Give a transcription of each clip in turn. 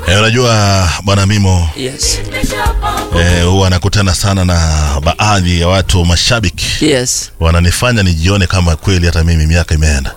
Eh, unajua bwana Mimo Yes. eh, huwa anakutana sana na baadhi ya watu mashabiki Yes. wananifanya nijione kama kweli hata mimi miaka imeenda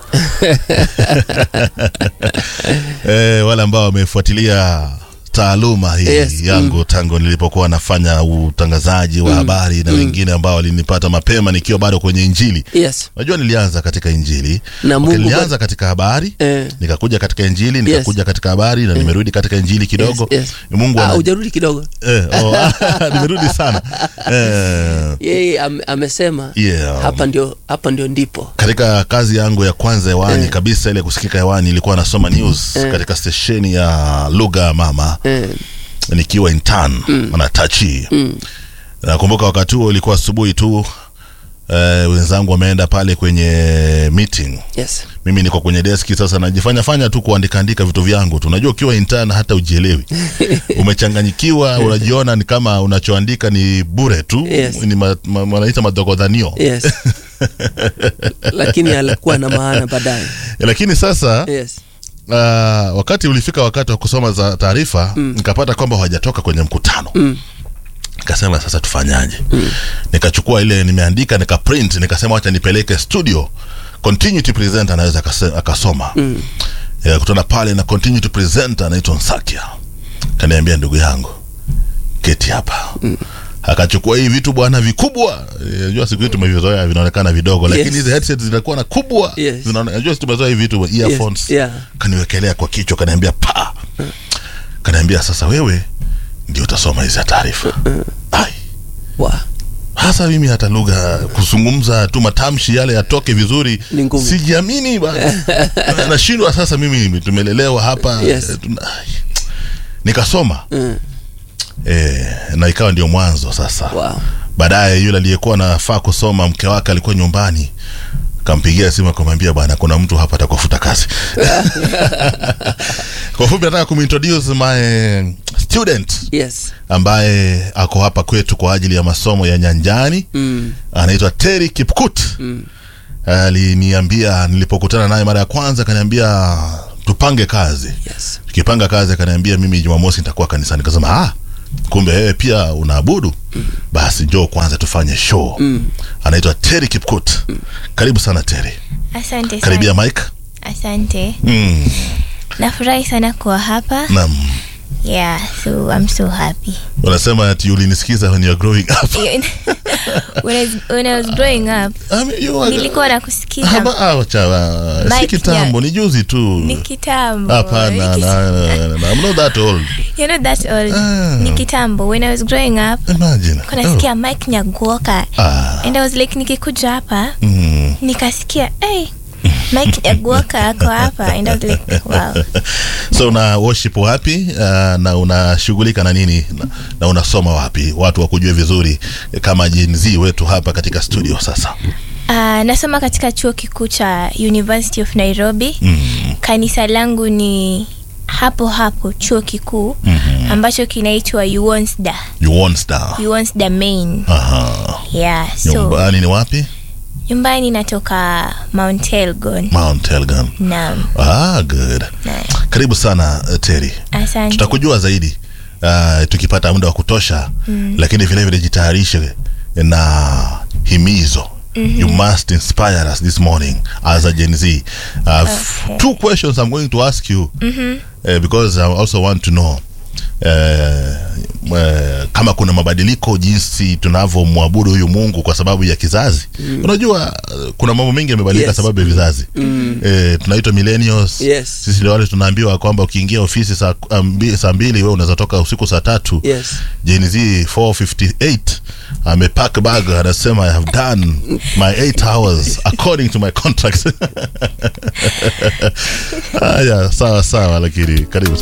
eh, wale ambao wamefuatilia taaluma hii Yes, yangu tangu nilipokuwa nafanya utangazaji wa habari na wengine ambao walinipata mapema nikiwa bado kwenye injili Yes. Najua nilianza katika injili Na Okay, Mungu nilianza katika habari Eh. nikakuja katika injili nikakuja katika habari na nimerudi katika injili kidogo Yes, yes. Mungu Ah, ana... hujarudi kidogo. eh, oh, nimerudi sana eh, Yeye ame, amesema Yeah. hapa ndio hapa ndio ndipo. katika kazi yangu ya kwanza hewani kabisa ile kusikika hewani ilikuwa nasoma news katika stesheni ya lugha mama Eh. nikiwa intern na tachi nakumbuka wakati huo ilikuwa asubuhi tu eh, wenzangu wameenda pale kwenye meeting Yes. mimi niko kwenye deski sasa najifanya fanya tu kuandika andika vitu vyangu tu unajua ukiwa intern hata ujielewi umechanganyikiwa unajiona ni kama unachoandika ni bure tu Yes. ni ma, ma, wanaita madogodhanio Yes. Lakini alikuwa na maana baadaye. lakini sasa Yes. uh, wakati ulifika wakati wa kusoma za taarifa nikapata kwamba hawajatoka kwenye mkutano Mm. nikasema sasa tufanyaje nikachukua ile nimeandika nika print nikasema wacha nipeleke studio continuity presenter anaweza akase- akasoma mm. kutana pale na continuity presenter anaitwa Nsakia kaniambia ndugu yangu keti hapa mm. akachukua hii vitu bwana vikubwa Eh, najua siku hii tumevizoea vinaonekana vidogo lakini Yes. hizi headsets zinakuwa na kubwa Yes. Zinaone- najua si tumezoea hivi vitu earphones yeah. kaniwekelea kwa kichwa kaniambia pa kaniambia sasa wewe ndio utasoma hizi taarifa ai Wa. hasa mimi hata lugha kuzungumza tu matamshi yale yatoke vizuri Ni ngumu. sijiamini bana nashindwa sasa mimi tumelelewa hapa Yes. eh, tuna- ai. nikasoma Mm. eh, na ikawa ndio mwanzo sasa Wow. baadaye yule aliyekuwa nafaa kusoma mke wake alikuwa nyumbani kampigia simu akamwambia bwana kuna mtu hapa atakufuta kazi kwa ufupi nataka kumintroduce my student Yes. ambaye ako hapa kwetu kwa ajili ya masomo ya nyanjani Mm. anaitwa Terry Kipkut Mm. aliniambia nilipokutana naye mara ya kwanza akaniambia tupange kazi Yes. tukipanga kazi akaniambia mimi jumamosi nitakuwa kanisani nikasema ah kumbe wewe pia unaabudu basi njoo kwanza tufanye show Mm. anaitwa Terry Kipkut karibu sana Terry Asante sana. karibia mike Asante. mm. Nafurahi sana kuwa hapa. naam Yeah, so I'm so happy. unasema ati ulinisikiza when you were growing up when, I was, when I was growing up, I mean, you were- nilikuwa nakusikiza Haba- ah, wacha, ah, si Mike, kitambo ni juzi tu ni kitambo. hapana Ni na- kit- na- na- na- I'm not that old You're not that old. Ah. Ni kitambo. When I was growing up, imagine kunasikia Mike Nyaguoka. oh. ah. And I was like nikikuja hapa, mm. nikasikia, hey, Mike Nyaguoka ako hapa. And I was like, wow. so una worship wapi uh, na unashughulika na nini na, na unasoma wapi watu wakujue vizuri eh, kama Gen Z wetu hapa katika studio sasa Uh, nasoma katika chuo kikuu cha University of Nairobi. mm. kanisa langu ni hapo hapo chuo kikuu Mhm. ambacho kinaitwa Uonsda you want star Uonsda main Aha. yeah so nyumbani ni wapi nyumbani natoka Mount Elgon Mount Elgon naam ah, good na karibu sana uh, Terry asante tutakujua zaidi uh, tukipata muda wa kutosha mm. lakini vile vile jitayarishe na himizo mm-hmm. you must inspire us this morning as a Gen Z uh, f- Okay. two questions I'm going to ask you Mhm. uh, because I also want to know uh, uh, kama kuna mabadiliko jinsi tunavyomwabudu huyu Mungu kwa sababu ya kizazi mm. unajua uh, kuna mambo mengi yamebadilika Yes. sababu ya vizazi mm. eh, tunaitwa millennials Yes. sisi ndio wale tunaambiwa kwamba ukiingia ofisi saa ambi- saa mbili wewe unaweza toka usiku saa tatu Yes. Gen Z 458 amepack bag anasema I have done my 8 hours according to my contract haya sawa sawa lakini karibu sana